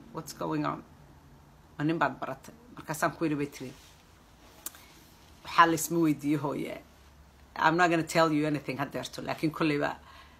what's going on ma nin baad baratay markaasaan ku yidhi bay tiri waxaa laisma weydiiye hooye i'm not gonna tell you anything haddeerto laakiin kolleyba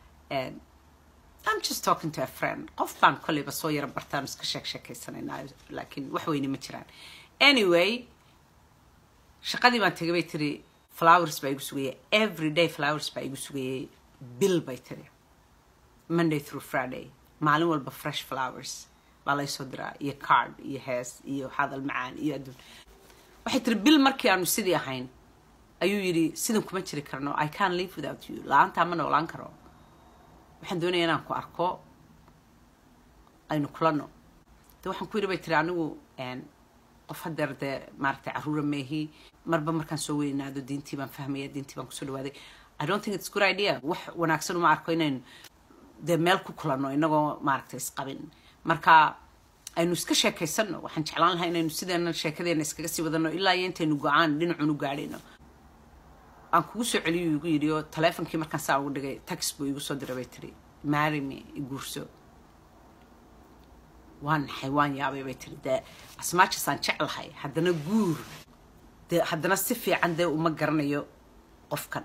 I'm just talking to a friend qof baan kolleyba soo yara bartaan iska sheek sheekaysanaynaa laakiin wax weyne ma jiraan anyway shaqadii baan tegay bay tiri flowers baa igu sugayay every day flowers baa igu sugayay bill bay tiri monday through friday maalin walba fresh flowers baa laysoo diraa iyo card iyo hees iyo hadal macaan iyo adduun waxay tiri bill markii aanu sidii ahayn ayuu yidhi sidan kuma jiri karno i can't live without you la-aantaa ma noolaan karo waxaan doonaya inaan ku arko aynu kulano de waxaan ku yidhi bay tiri anigu qof hadeer dee maaragtay caruura meehi marba markaan soo weynaado diintii baan fahmaya diintii baan kusoo dhawaaday i don't think it's good idea wax wanaagsan uma arko inaynu dee meel ku kulanno inagoo maaragtay isqabin marka aynu iska sheekaysano waxaan jeclaan lahaa inaynu sideena sheekadeena iskaga sii wadano ilaa iyo intaynu go-aan dhinacunu gaadhayno aan kugu soo celiyu igu yidhi oo taleefonkii markaan saa ugu dhigay tax buu igu soo diray bay tiri marry me iguurso waan naxay waan yaabay bay tiri dee asmaajasaan jeclahay haddana guur dee haddana si fiican dee uma garanayo qofkan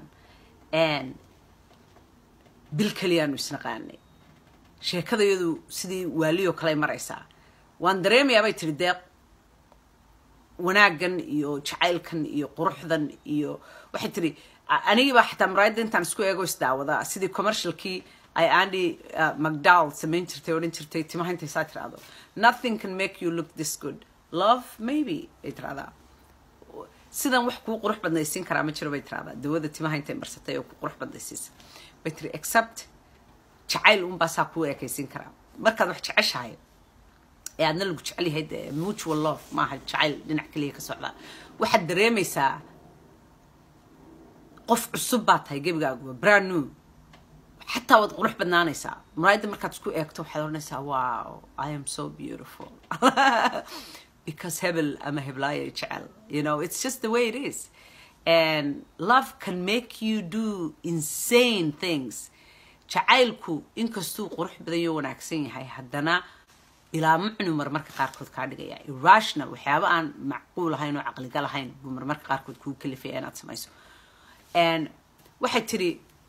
bil keliyaanu isnaqaanay sheekadayadu sidii waaliyoo kaley maraysaa waan dareemayaa bay tiri dee wanaaggan iyo jacaylkan iyo quruxdan iyo waxay tiri anigiibaa xataa maraayadda intaan isku eego isdaawadaa sidii commercialkii ay andy macdowell samayn jirtay odhan jirtay timaha intay saa tiraahdo nothing can make you look this good love maybe ay tiraahdaa sidan wax kuu qurux badnaysiin karaa ma jiro bay tiraahdaa dawada timaha intay marsatay oo ku qurux badnaysiisa bay tiri except jacayl unbaa saa kuu ekaysiin karaa markaad wax jeceshahay ee aadna lagu jecel yahay dee mutual love maaha jacayl dhinac keliya ka socdaa waxaad dareemaysaa qof cusub baa tahay gebigaaguba brand new xataa waad qurux badnaanaysaa muraayadda markaad isku eegto waxaad odhanaysaa wow i am so beautiful because hebel ama heblaaya jecel you know it's just the way it is and love can make you do insane things jacaylku inkastuu qurux badan yo wanaagsan yahay haddana ilaa mucnu marmarka qaarkood kaa dhigaya irrational waxyaaba aan macquul ahayn oo caqligal ahayn buu marmarka qaarkood kuu kalifaya inaad samayso waxay tidhi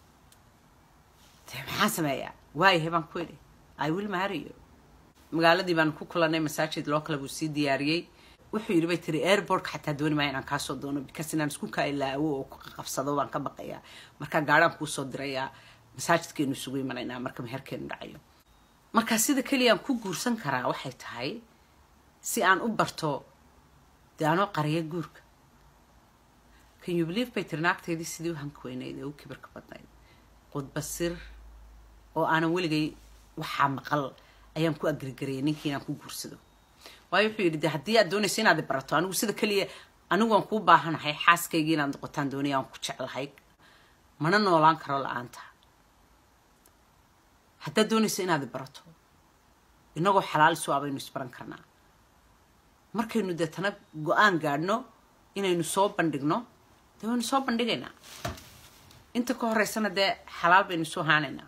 de maxaan sameeyaa waayahay baan ku idhi i will marry you magaaladii baan ku kulanay masaajid loo kale buu sii diyaariyey wuxuu yidhi bay tiri airportka xataa dooni maaya inaan kaasoo doono because inaan isku kailaawo oo ku qabsado baan ka baqayaa markaa gaadhaan kuusoo dirayaa masaajidkeenu isugu imanaynaa marka meherkeenu dhacayo marka sida keliyaan ku guursan karaa waxay tahay si aan u barto dee anoo qariya guurka can you believe bay tiri naagteydii sidii u hanka weynayd ee u kibirka badnayd qudbasir oo aanan weligay waxaa maqal ayaan ku agrigarayay ninkii inaan ku guursado waayo wuxuu yidhi de haddii aad doonayso inaad barato anigu sida keliya anigu waan kuu baahanahay xaaskaygii inaad noqotaan doonaya aan ku jeclahay mana noolaan karo la-aanta haddaad doonayso inaad barato inagoo xalaal isu abaynu isbaran karnaa markaynu deetana go-aan gaadhno inaynu soo bandhigno dee waynu soo bandhigaynaa inta ka horeysana dee xalaal baynu isu ahaanaynaa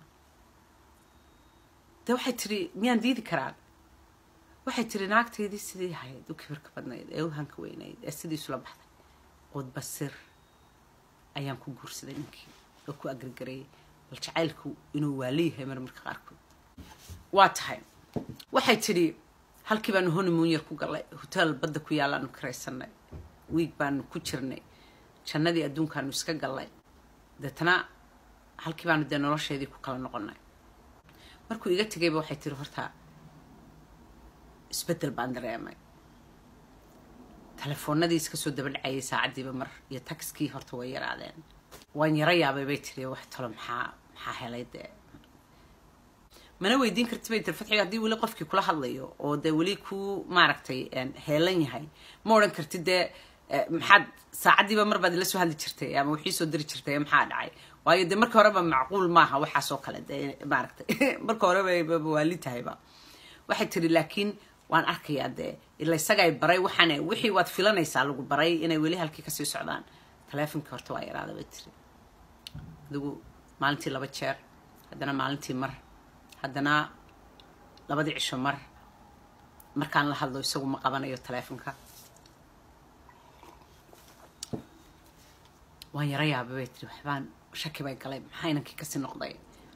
dee waxay tiri miyaan diidi karaan waxay tiri naagtaydii sidii ahayd u kibirka badnayd ee u hanka weynayd ee sidii isula baxday qudbasir ayaan ku guursaday ninkii oo ku agrigarayay bal jacaylku inuu waaliyahay marmarka qaarkood waa tahay waxay tidhi halkii baanu honeymoon yar ku gallay hotel badda ku yaalaanu karaysanay wiig baanu ku jirnay jannadii adduunkaanu iska gallay deetana halkii baanu dee nolosheedii ku kala noqonay markuu iga tegayba waxay tihi horta isbeddel baan dareemay telefoonadii iska soo daba dhacayay saacaddiiba mar iyo taxkii horta way yaraadeen waan yaro yaabay bay tiri wax talo maxaa maxaa helay dee mana weydiin karti bay tiri fadxiga haddii weli qofkii kula hadlayo oo dee weli kuu maaragtay heelan yahay ma odhan kartid dee maxaad saacaddiiba mar baad ila soo hadli jirtay ama wixii soo diri jirtay maxaa dhacay waayo dee marka horeba macquul maaha waxaasoo kale dee maaragtay marka horeba waali tahayba waxay tiri laakiin waan arkayaa dee ila isagay baray waxaana wixii waad filanaysaa lagu baray inay weli halkii kasii socdaan taleefonkii horta waa yaraada bay tiri adigu maalintii laba jeer haddana maalintii mar haddana labadii cisho mar markaan la hadlo isagu ma qabanayo taleefonka waan yara yaaba bay tiri waxbaan shaki bay galay maxaa inankii kasii noqday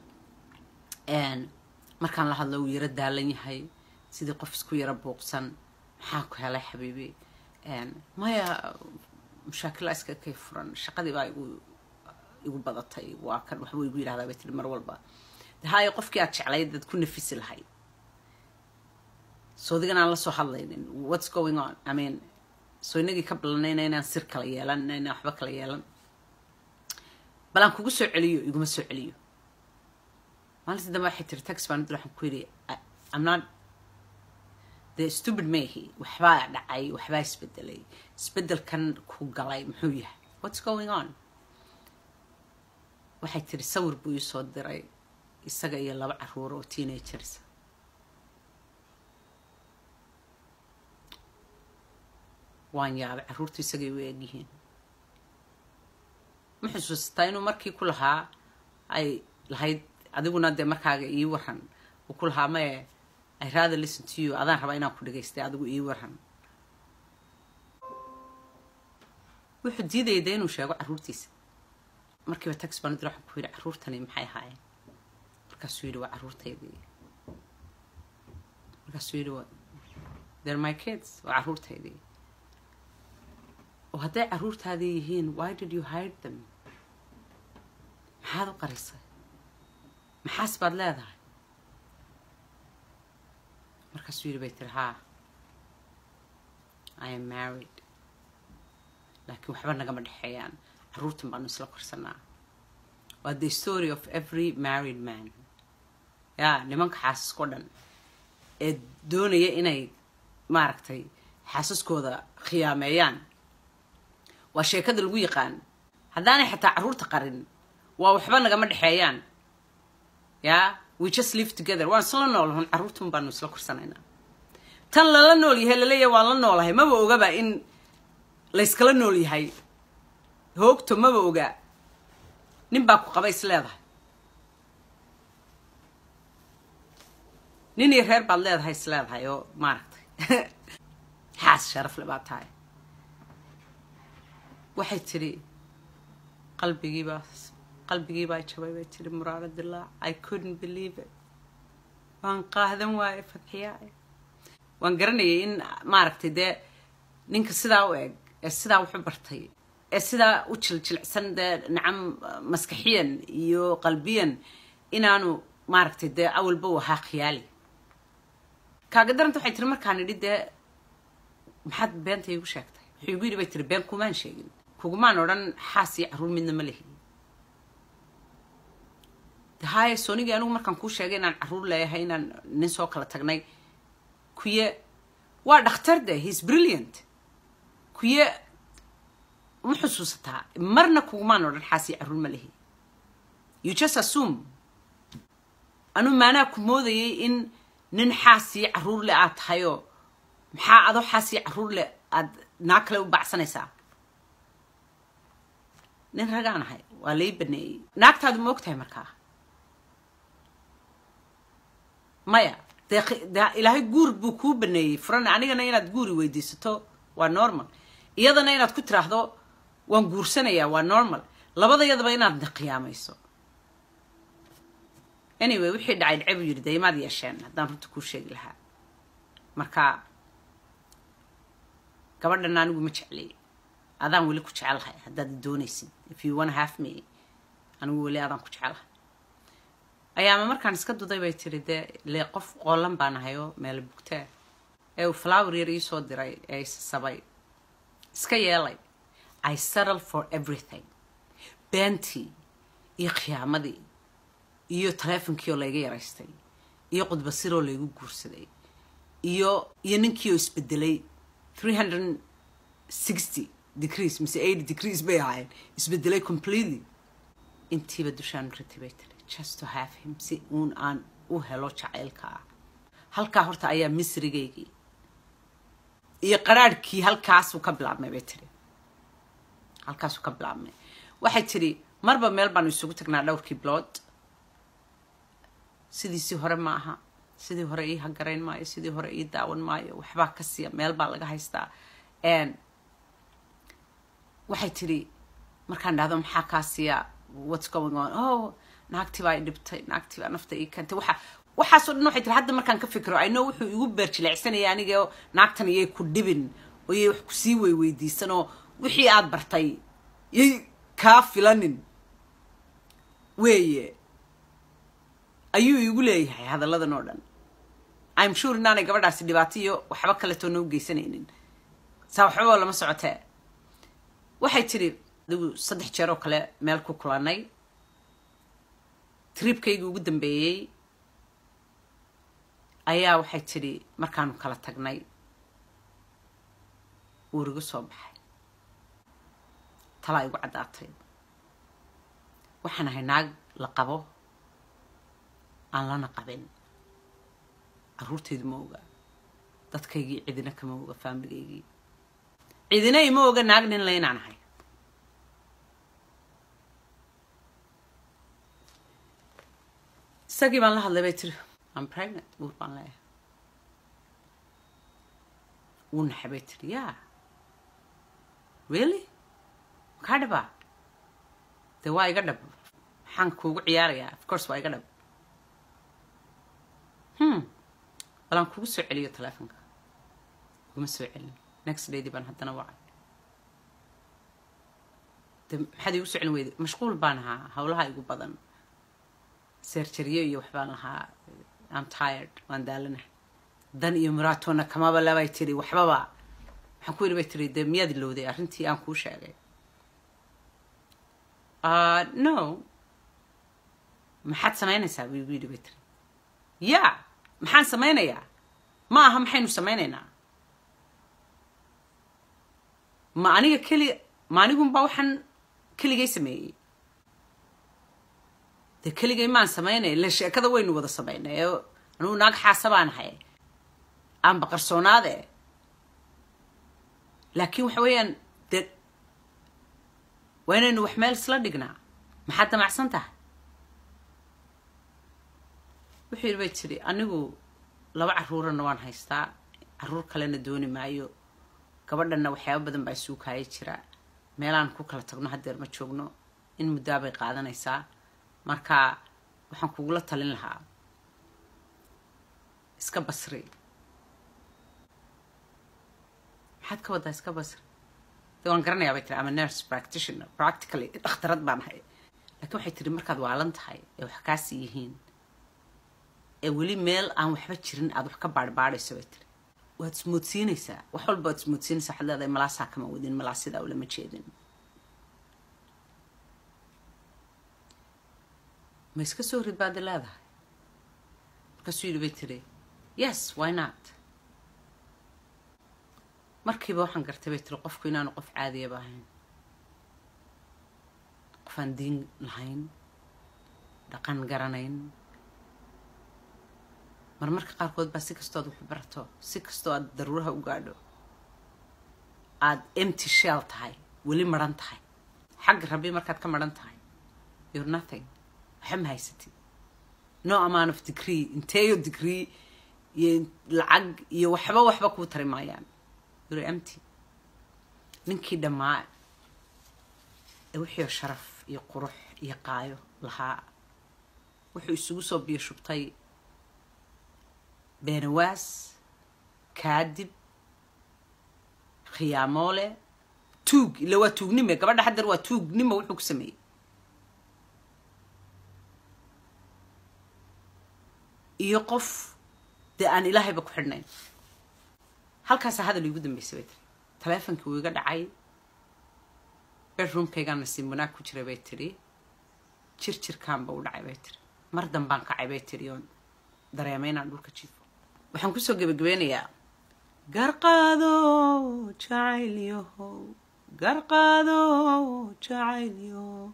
markaan la hadlo wuu yaro daalan yahay sidii qof isku yaro buuqsan maxaa ku helay xabiibi maya mushaakila iska kay furan shaqadii baa igu igu badatay waa kan waxbuu igu yidhahdaa bay tiri mar walba de haayo qofkii aad jeclayd dad ku nafisi lahayd so digan aan la soo hadlaynin what's going on i mean so inagii ka balanayna inaan sir kala yeelan inaan waxba kala yeelan bal aan kugu soo celiyo iguma soo celiyo maalintii dambe waxay tiri tax baan dir waxaan ku yidhi i'm not the stupid mahi waxbaa dhacay waxbaa isbedelay isbedelkan ku galay muxuu yahay what's going on waxay tiri sawir buu ii soo diray isaga iyo laba caruur oo teenagers waan yaabay carruurtu isagay u eegyihiin ma xusuusataa inuu markii ku lahaa ay lahayd adiguna dee markaaga ii waran uu ku lahaa mae i rather listen to you adaan rabaa inaan ku dhagaystay adigu ii waran wuxuu diidaya dee inuu sheego carruurtiisa markiiba tax baan dir waxaan ku yidhi carruurtani maxay ahaayeen markaasuu yidhi waa carruurtaydii markaasuu yidhi they're my kids waa carruurtaydii oo hadday carruurtaadii yihiin why did you hide them maxaad u qarisay maxaas baad leedahay markaasuu yidhi bay tiri haa i am married laakiin waxba nagama dhexeeyaan carruurtan baanu isla korsanaa waa the story of every married man ya nimanka xaasasko dhan ee doonaya inay maaragtay xaasaskooda khiyaameeyaan waa sheekada lagu yaqaan haddaanay xataa carruurta qarin waa waxba nagama dhexeeyaan ya we just live together waan isla noolahon carruurtan baanu isla korsanaynaa tan lala nool yahay laleeyahay waan la noolahay maba ogaba in layskala nool yahay hoogto maba ogaa nin baa ku qaba is leedahay nin iyo reer baad leedahay is leedahay oo maaragtay xaas sharafle baad tahay waxay tidhi qalbigiibaa qalbigiibaa jabay bay tidhi muraaradillah i couldn't believe it waan qaahdan waaye fadxiyaa waan garanayay in maaragtay dee ninka sidaa u eg ee sidaa wuxu bartay ee sidaa u jiljilcsan dee nacam maskaxiyan iyo qalbiyan inaanu maaragtay dee awalba u ahaa khiyaali kaaga daranta waxay tiri markaan idhi dee maxaad beenta iigu sheegtay wuxuu igu yidhi bay tiri been kumaan sheegin kugumaan odhan xaas iyo carruur midna ma lihi de haaye soonigii anigu markaan kuu sheegay inaan carruur leeyahay inaan nin soo kala tagnay kuye waa dhakhtar de heis brilliant kuye ma xusuusataa marna kugumaan odhan xaas iyo carruur ma lihi you just assume anuu maanaa ku moodayay in nin xaas iyo carruur le aad tahayoo maxaa adoo xaas iyo carruur le aada naa kale u bacsanaysaa nin ragaan ahay waa lay baneeyey naagtaadu ma og tahay markaa maya dee de ilaahay guur buu kuu baneeyey furan anigana inaad guuri weydiisato waa normal iyadana inaad ku tiraahdo waan guursanayaa waa normal labada yadaba inaad qiyaamayso anyway wixii dhacay dhece buu yidhi daymaad yeesheen haddaan runta kuu sheegi lahaa marka gabadhan anigu ma jeclay adaan weli ku jecelahay haddaad doonaysid if you wanna have me anigu weli adaan ku jecelahay ayaama markaan iska duday bay tiri dee le qof qoolan baan ahayoo meel bugtaa ee uu flower yar iisoo diray ee isasabay iska yeelay i settle for everything beentii iyo khiyaamadii iyo taleefonkiioo layga yaraystay iyo qudbasiroo laygu guursaday iyo iyo ninkiioo isbedelay three hundred sixty degrees mise eighty degrees bay ahaayeen isbedelay completely intiiba dushaan ratay bay tiri just to have him si uun aan u helo jacaylka ah halkaa horta ayaa misrigaygii iyo qaraadhkii halkaasuu ka bilaabmay bay tiri halkaasuu ka bilaabmay waxay tidhi marba meel baanu isugu tagnaa dhowrkii blood sidiisii hore ma aha sidii hore ii hagarayn maayo sidii hore ii daawan maayo waxbaa ka siiya meel baa laga haystaa waxay tidhi markaan dhahdo maxaa kaa siiya what's going on oh naagtii baa i dhibtay naagtii baa nafta ii keentay waxa waxaasoo dhan waxay tiri hadda markaan ka fikiro i know wuxuu igu beerjilecsanaya aniga naagtan iyay ku dhibin oo yay wax kusii weyweydiisan oo wixii aad bartay yay kaa filanin weeye ayuu igu leeyahay hadalladan oo dhan im sure inaanay gabadhaasi dhibaato iyo waxba kaleetoo noo geysanaynin saa waxbaba lama socotee waxay tidhi adigu saddex jeer oo kale meel ku kulanay tribkaygii ugu dambeeyey ayaa waxay tidhi markaanu kala tagnay wuu igu soo baxay talaa igu caddaatay waxaan ahay naag la qabo aan lana qabin carruurtaydu ma oga dadkaygii cidina kama oga faamiligaygii cidina ima oga naag nin la inaan ahay isagii baan la hadlay bay tiri am pregnant uur baan leeyahay wuu naxay bay tiri ya really makaa dhabaa dee waa iga dhab maxaan kuugu ciyaarayaa of course waa iga dhab hmm balaan kugu soo celiyo teleefonka uguma soo celin next daydii baan haddana wacay de maxaad iigu soo celin weyday mashquul baan ahaa howlaha igu badan seerjariyo iyo waxbaan lahaa am tired waan daalanahay dan iyo muraatona kamaba labay tiri waxbaba waxaan ku yidhi bay tiri dee miyaad ilowday arrintii aan kuu sheegay no maxaad samaynaysaa buu igu yidhi bay tiri ya maxaan samaynayaa ma aha maxaynu samaynaynaa ma aniga keli ma anigunbaa waxaan keligay sameeyey dee keligay maan samaynay ila sheekada waynu wada samaynay oo anugu naag xaasa baan ahay aan baqarsoonaade laakiin waxa weeyaan dee waa inaynu wax meel isla dhignaa maxaad damacsan tahay wuxuu yidhi bay tidhi anigu laba carruurana waan haystaa carruur kalena dooni maayo gabadhanna waxyaaba badan baa suukaaya jira meelaan ku kala tagno haddeer ma joogno in muddaa bay qaadanaysaa marka waxaan kugula talin lahaa iska basri maxaad ka waddaa iska basri de waan garanayaa bay tiri ama nurse practitioner practically dhakhtarad baan ahay lakiin waxay tiri markaad waalan tahay ee wax kaasi yihiin ee weli meel aan waxba jirin aada wax ka baarhbaadhayso bay tiri waad ismoodsiinaysaa wax walba waad ismoodsiinaysaa waxaad leedahay malaasaa kama wadin malaasidaa ulama jeedin ma iska soo rid baad leedahay markaasuu yidhi bay tiri yes why not markiiba waxaan gartay bay tiri qofku inaanu qof caadiyaba ahayn qof aan diin lahayn dhaqan garanayn marmarka qaarkood baa si kastoo ad waxu barato si kastoo aad daruuraha u gaadho aada empty shell tahay weli maran tahay xagga rabbi markaad ka maran tahay you're nothing waxa ma haysatid no amount of degree inteeyo degree iyo lacag iyo waxba waxba kuu tari maayaan you're empty ninkii dhammaa ee wixiio sharaf iyo qurux iyo qaayo lahaa wuxuu isugu soo biyo shubtay beenawaas kaadib khiyaamoole tuug ila waa tuugnime gabadha haddar waa tuugnimo wuxuu ku sameeyey iyo qof dee aan ilaahayba ku xidhnayn halkaasaa hadal iigu dambeysay bay tiri taleefonkii wuu iga dhacay bedroomkaygaan nasiib wanaag ku jiray bay tidhi jir jirkaanba u dhacay bay tiri mar dambaan kacay bay tiri oon dareemay inaan dhulka jiifo waxaan kusoo gebagabeynayaa garqaado jacaylyahow garqaado jacaylyahow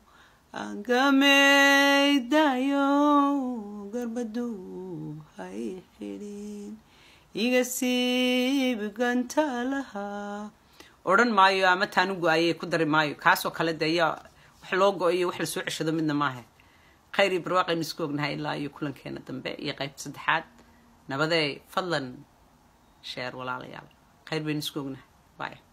angameydayo garbadu hay xidhin iga siibgantalaha odhan maayo ama taanu go-ayay ku dari maayo kaasoo kale de ayaa wax loo go-iyo wax lasoo ceshado midna maaha khayr iyo barwaaqaynu isku ognahay ilaa iyo kulankeena dambe iyo qaybta saddexaad nabadee fadlan sheer walaalayaal khayr baynu isku ognahay bye